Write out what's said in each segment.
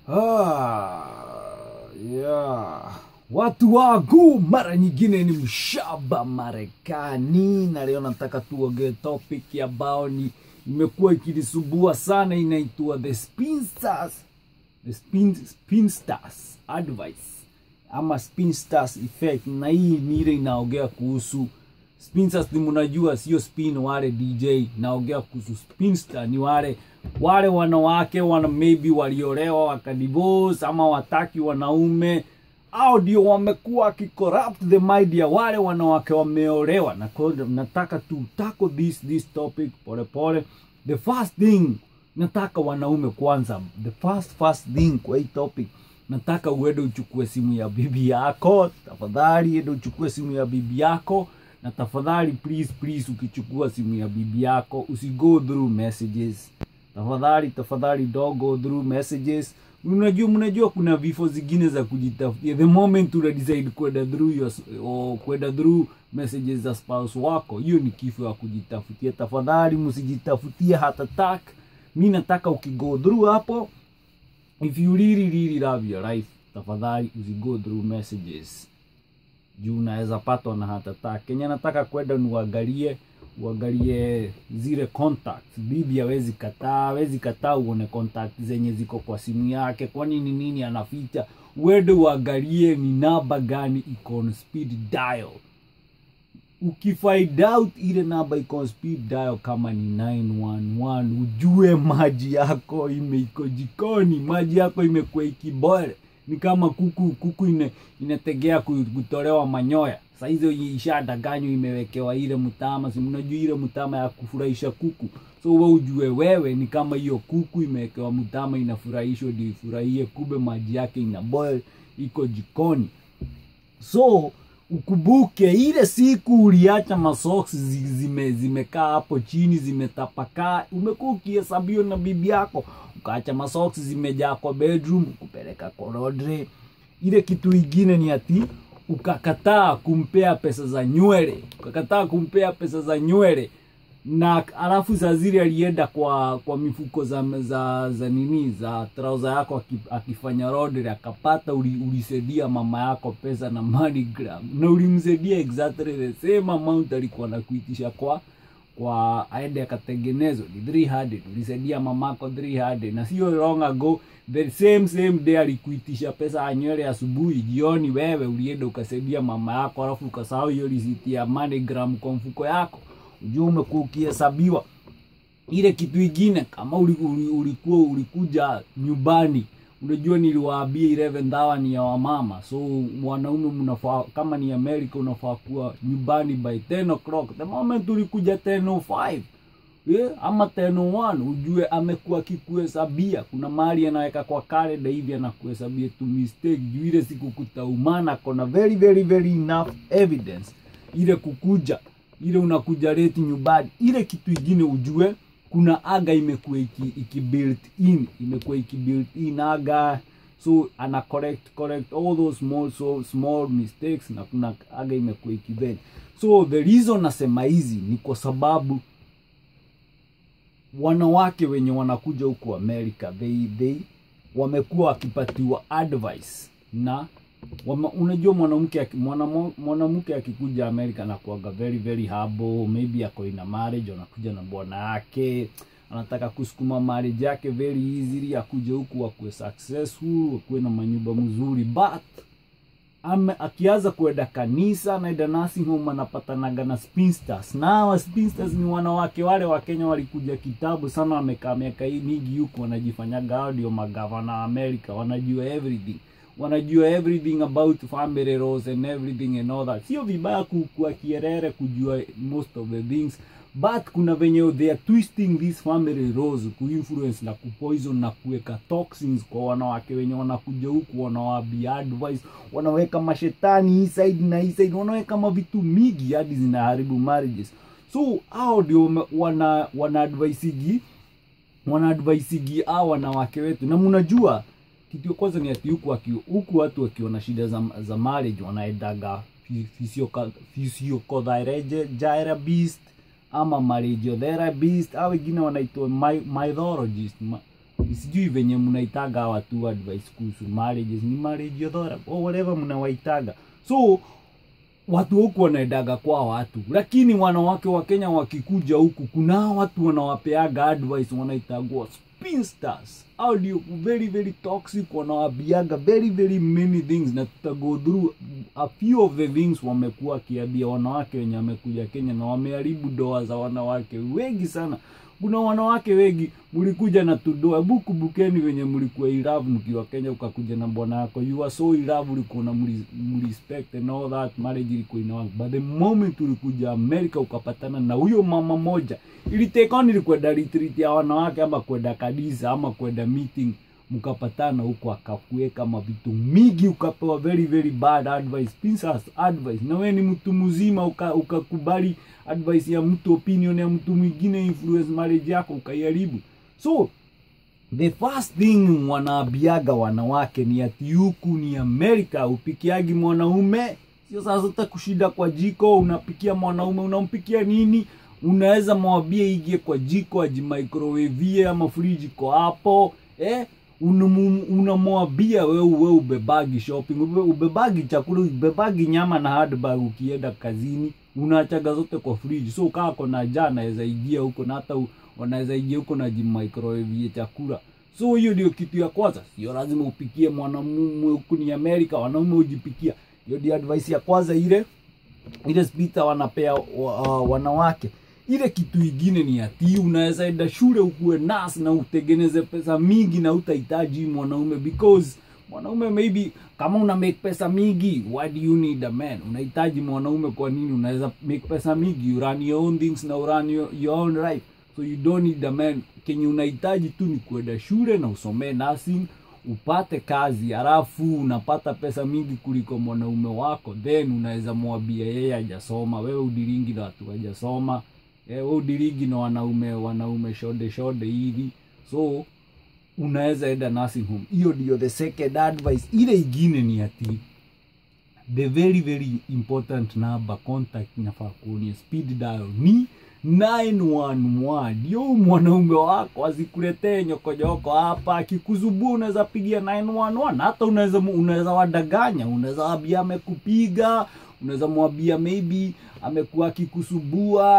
Ah, yeah. Watu wangu, mara nyingine ni mshaba Marekani, na leo nataka tuongee topic ambao ni imekuwa ikinisumbua sana, inaitwa the spinsters, the spin, spinsters advice ama spinsters effect, na hii ni ile inaongea kuhusu spinsters. Ni mnajua sio spin wale DJ, naongea kuhusu spinster, ni wale wale wanawake wana maybe waliolewa wakadivorce ama wataki wanaume au ndio wamekuwa wakicorrupt the mind ya wale wanawake wameolewa na kwa hiyo nataka tu tackle this this topic pole pole the first thing nataka wanaume kwanza the first first thing kwa hii topic nataka uende uchukue simu ya bibi yako tafadhali ende uchukue simu ya bibi yako na tafadhali please please ukichukua simu ya bibi yako usigo through messages tafadhali tafadhali don't go through messages unajua mnajua kuna vifo zingine za kujitafutia the moment una decide kwenda through your, or kwenda through messages za spouse wako hiyo ni kifo ya kujitafutia tafadhali msijitafutie hata tak mi nataka ukigo through hapo if you really really love your life tafadhali usigo through messages juu unaweza patwa na hata tak kenya nataka kwenda niuangalie uangalie zile contacts bibi hawezi kataa hawezi kataa uone contact zenye ziko kwa simu yake kwani ni nini anaficha uende uangalie ni namba gani iko on speed dial ukifind out ile namba iko on speed dial kama ni 911 ujue maji yako ime iko jikoni maji yako imekuwa ikibore ni kama kuku kuku ine, inategea ku- kutolewa manyoya saizo ishadanganywa imewekewa ile mtama si mnajua ile mtama ya kufurahisha kuku so we ujue wewe ni kama hiyo kuku imewekewa mtama inafurahishwa ndio ifurahie kube maji yake ina boil iko jikoni so ukumbuke ile siku uliacha masoksi zi- zime zimekaa hapo chini zimetapakaa umekuwa ukihesabiwa na bibi yako ukaacha masoksi zimejaa kwa bedroom kupeleka kwa laundry ile kitu ingine ni ati ukakataa kumpea pesa za nywele ukakataa kumpea pesa za nywele na alafu saa zile alienda kwa kwa mifuko za za, za nini za trauza yako aki- akifanya rodri akapata uli, ulisaidia mama yako pesa na MoneyGram na ulimsaidia exactly the same amount alikuwa nakuitisha kwa kwa aende akatengenezwa ni 300 ulisaidia mamako 300 na sio long ago the same same day alikuitisha pesa ya nywele asubuhi jioni wewe ulienda ukasaidia mama yako alafu ukasahau hiyo risiti ya MoneyGram kwa mfuko yako ujua umekuwa ukihesabiwa ile kitu ingine kama uli- uli- ulikuwa ulikuja nyumbani unajua niliwaambia 11 hour ni ya wamama so mwanaume mnafaa kama ni america unafaa kuwa nyumbani by 10 o'clock the moment ulikuja 10:05 yeah, ama 10:01 ujue amekuwa akikuhesabia kuna mahali anaweka kwa kalenda hivi anakuhesabia tu mistake juu ile siku kutaumana kona very very very enough evidence ile kukuja ile unakuja late nyumbani ile kitu ingine ujue kuna aga imekuwa iki, iki built in imekuwa iki built in aga so ana correct correct all those small so small mistakes na kuna aga imekuwa ikibend so the reason nasema hizi ni kwa sababu wanawake wenye wanakuja huku america they, they wamekuwa wakipatiwa advice na wama, unajua mwanamke aki- mwanamo- mwanamke akikuja america anakuaga very very humble maybe ako ina marriage anakuja na bwana yake anataka kusukuma marriage yake very easily akuje huku akuwe successful akuwe na manyumba mzuri but ame akianza kuenda kanisa naenda nursing home anapatanaga na spinsters na hawa spinsters ni wanawake wale wa kenya walikuja kitabu sana wamekaa miaka hii mingi huku wanajifanyaga hao ndio magavana wa america wanajua everything wanajua everything about family laws and everything and all that sio vibaya ku- kuwa kierere kujua most of the things but kuna venye they are twisting this family laws kuinfluence na kupoison na kuweka toxins kwa wanawake wenye wanakuja huku wanawaambia advice wanaweka mashetani hii side na hii side wanaweka mavitu mingi hadi zinaharibu marriages so hao ndio wame- wana wana advisigi wana advisigi hao wanawake wetu na mnajua kitu ya kwanza ni ati huku waki- huku watu wakiona shida za, za marriage wanaendaga physiotherapist ama marriage therapist au wengine wanaitwa my- mythologist ma- sijui venye mnaitaga watu advice kuhusu marriages ni marriage odhora or whatever mnawaitaga so watu huku wanaendaga kwa watu lakini wanawake wa kenya wakikuja huku kuna watu wanawapeaga advice wanaitagua spinsters au ndio very very toxic wanawabiaga very very many things na tutago through a few of the things wamekuwa wakiambia wanawake wenye wamekuja kenya na wameharibu doa za wanawake wengi sana kuna wanawake wengi mlikuja na tudoa hebu kumbukeni venye mlikuwa iravu mkiwa kenya ukakuja na bwana yako you are so iravu ulikuwa na mrespect and all that marriage ilikuwa ina but the moment ulikuja america ukapatana na huyo mama moja ilitekon ilikwenda retreat ya wanawake ama kwenda kanisa ama kwenda meeting mkapatana huko akakuweka mavitu mingi ukapewa very very bad advice princess advice na wewe ni mtu mzima ukakubali uka advice ya mtu opinion ya mtu mwingine influence marriage yako ukaiharibu so the first thing wanaambiaga wanawake ni ati huku ni amerika upikiagi mwanaume sio sasa uta kushida kwa jiko unapikia mwanaume unampikia nini unaweza mwambia ingie kwa jiko ajimicrowavie ama friji iko hapo eh? unamwambia wewe we ubebagi shopping ube, ubebagi chakula ubebagi nyama na handbag ukienda kazini unaachaga zote kwa friji so kaa kona jaa naweza ingia huko na hata wanaweza ingia huko na jimicrowave chakula so hiyo ndio kitu ya kwanza sio lazima upikie mwanamume huku ni amerika wanaume hujipikia hiyo ndio advice ya kwanza ile ile spita wanapea uh, wanawake ile kitu ingine ni ati unaweza enda shule ukuwe nas na utengeneze pesa mingi na utahitaji mwanaume because mwanaume maybe kama una make pesa mingi why do you need a man unahitaji mwanaume kwa nini unaweza make pesa mingi you run your own things na run your, your own life so you don't need a man kenye unahitaji tu ni kuenda shule na usomee nursing upate kazi halafu unapata pesa mingi kuliko mwanaume wako then unaweza mwambia yeye hajasoma wewe udiringi na watu hajasoma we udirigi na wanaume wanaume shode shode hivi so unaweza enda nursing home hiyo ndio the second advice ile ingine ni ati the very very important number contact inafaa kuonia speed dial ni 911 ndio mwanaume wako asikuletee nyokonyoko hapa akikuzubua unaweza pigia 911 hata unaweza unaweza wadaganya unaweza wambia amekupiga unaweza mwambia maybe amekuwa akikusubua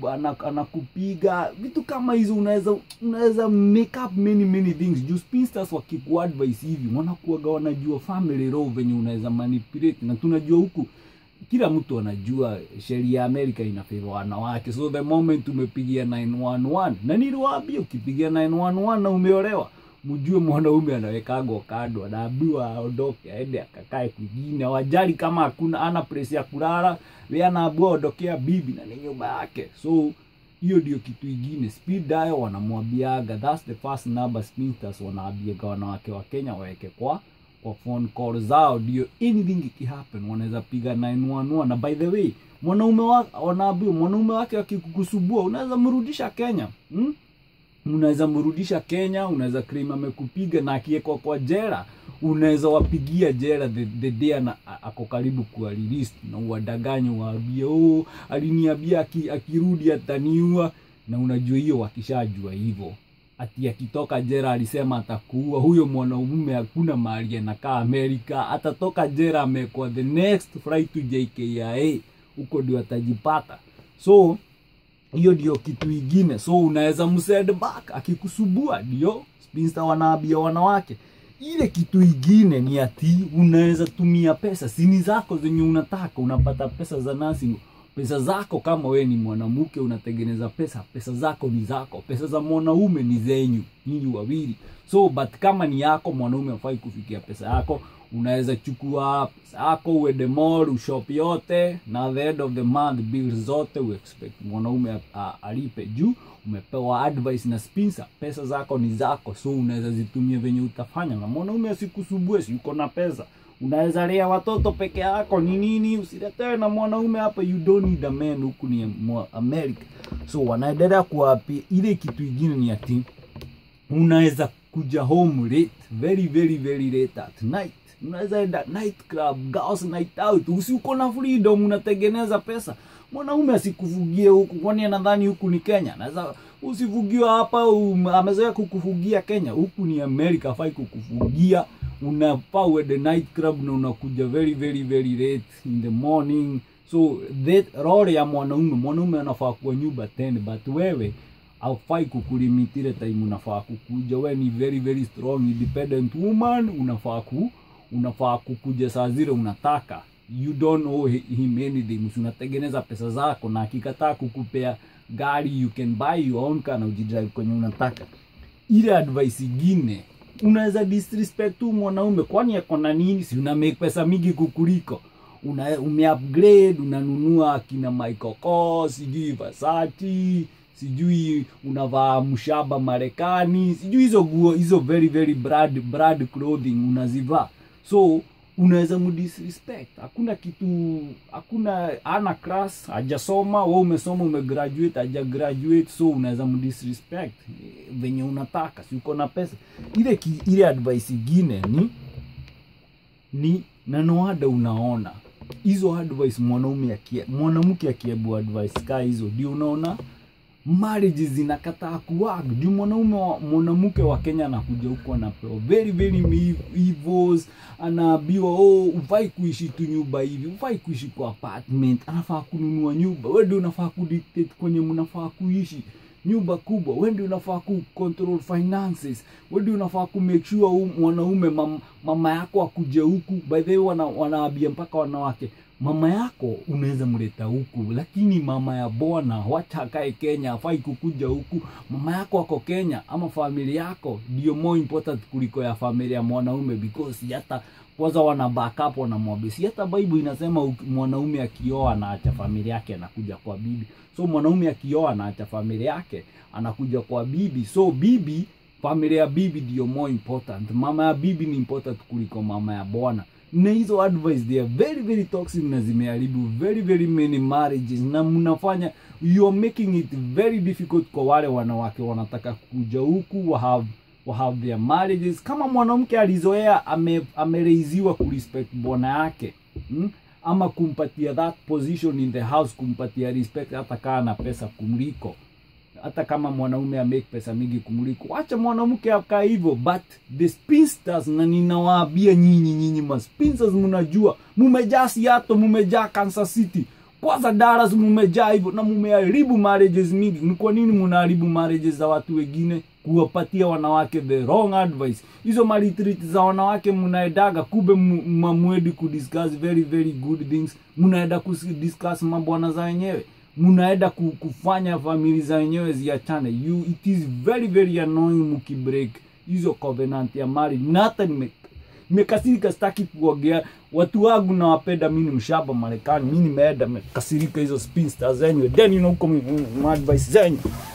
anakupiga vitu kama hizo unaweza unaweza make up many many things juu spinsters wakikuadvise hivi wanakuaga wanajua family law venye unaweza manipulate na tunajua huku kila mtu anajua sheria ya amerika inafeva wanawake so the moment umepigia 911 na niliwaambia ukipigia 911 na umeolewa mjue mwanaume anawekagwa kando anaambiwa aondoke aende akakae kwingine wajali kama hakuna ana place ya kulala we anaambiwa ondokea bibi na ni nyumba yake so hiyo ndio kitu ingine speed dial wanamwambiaga thats the first number spinters wanaambiaga wanawake wa kenya waweke kwa kwa phone call zao ndio anything ikihappen wanaweza piga 911 na by the way mwanaume wanaambiwa mwanaume wake akikukusubua unaweza mrudisha kenya hmm? unaweza mrudisha kenya unaweza claim amekupiga na akiekwa kwa jera unaweza wapigia jera the, the day na ako karibu kuwa released na uwadanganye waambie oh, aliniambia aki, akirudi ataniua na unajua hiyo wakishajua hivyo ati akitoka jera alisema atakuua huyo mwanaume hakuna mahali anakaa amerika atatoka jera amekwa the next flight to jkia huko ndio atajipata so hiyo ndio kitu ingine so unaweza msend back akikusubua ndio spinster wanaambia wanawake ile kitu ingine ni ati unaweza tumia pesa sini zako zenye unataka unapata pesa za nursing pesa zako kama we ni mwanamke unatengeneza pesa pesa zako ni zako pesa za mwanaume ni zenyu nyinyi wawili so but kama ni yako mwanaume afai kufikia pesa yako unaweza chukua pesa yako uende mall ushop yote na the end of the month bills zote uexpect mwanaume alipe juu umepewa advice na spinsa pesa zako ni zako so unaweza zitumia venye utafanya na mwanaume asikusubue si uko na pesa unaweza lea watoto peke yako ni nini usiletewe na mwanaume hapa you don't need a man huku ni america so wanaendelea kuwapi ile kitu ingine ni ati unaweza kuja home late very very very late at night unaweza enda night club girls night out usi uko na freedom unatengeneza pesa mwanaume asikufugie huku kwani anadhani huku ni kenya naweza usifugiwa hapa um, amezoea kukufugia kenya huku ni america afai kukufugia unafaa uende night club na unakuja very very very late in the morning so that role ya mwanaume mwanaume anafaa kuwa nyumba 10 but wewe aufai kukulimitire time unafaa kukuja we ni very very strong independent woman unafaa ku unafaa kukuja saa zile unataka you don't owe hi- him anything Si unatengeneza pesa zako na akikataa kukupea gari you can buy your own car na ujidrive kwenye unataka ile advice ingine unaweza disrespect tu mwanaume kwani ako na nini si una make pesa mingi kukuliko una umeupgrade unanunua akina Michael Kors sijui Versace sijui unavaa mshaba Marekani sijui hizo nguo hizo very very brand brand clothing unazivaa so unaweza mdisrespect hakuna kitu hakuna ana class hajasoma we umesoma umegraduate haja graduate so unaweza mdisrespect eh, venye unataka si uko na pesa ile ki, ile advice ingine ni ni na no wonder unaona hizo advice mwanaume akie mwanamke akiebu advice ka hizo ndio unaona marriages zinakataa kuwag ndio mwanaume wa- mwanamke wa kenya anakuja huko anapewa very very mi- evils anaambiwa oh ufai kuishi tu nyumba hivi ufai kuishi kwa apartment anafaa kununua nyumba we ndio unafaa kudictate kwenye mnafaa kuishi nyumba kubwa we ndio unafaa ku control finances we ndio unafaa ku make sure huu mwanaume mam, mama yako akuje huku by the way wana, wanaambia mpaka wanawake mama yako unaweza mleta huku lakini mama ya bwana wacha akae kenya afai kukuja huku mama yako ako kenya ama familia yako ndio more important kuliko ya familia ya mwanaume because hata kwanza wana backup wanamwambia si hata bible inasema uki- mwanaume akioa anaacha familia yake anakuja kwa bibi so mwanaume akioa anaacha familia yake anakuja kwa bibi so bibi familia ya bibi ndio more important mama ya bibi ni important kuliko mama ya bwana na hizo advice they are very very toxic na zimeharibu very very many marriages na mnafanya you are making it very difficult kwa wale wanawake wanataka kuja huku wa have wa have their marriages kama mwanamke alizoea ame, amereiziwa kurespect bwana yake hmm? ama kumpatia that position in the house kumpatia respect hata kaa na pesa kumliko hata kama mwanaume amake pesa mingi kumliko wacha mwanamke akaa hivyo but the spinsters na ninawaambia nyinyi nyinyi maspinsters mnajua mumejaa siato mumejaa kansas city kwanza Dallas mumejaa hivyo na mumeharibu marriages mingi ni kwa nini mnaharibu marriages za watu wengine kuwapatia wanawake the wrong advice hizo maretreat za wanawake mnaedaga kube mamwedi kudiscuss very very good things mnaenda kudiscuss mabwana za wenyewe mnaenda ku- kufanya famili za wenyewe ziachane you it is very very annoying mkibreak hizo covenant ya marriage na hata nime nimekasirika sitaki kuongea watu wangu nawapenda mi ni mshaba marekani mi nimeenda mekasirika hizo spinster zenyu then you know, huko m- m- advice zenyu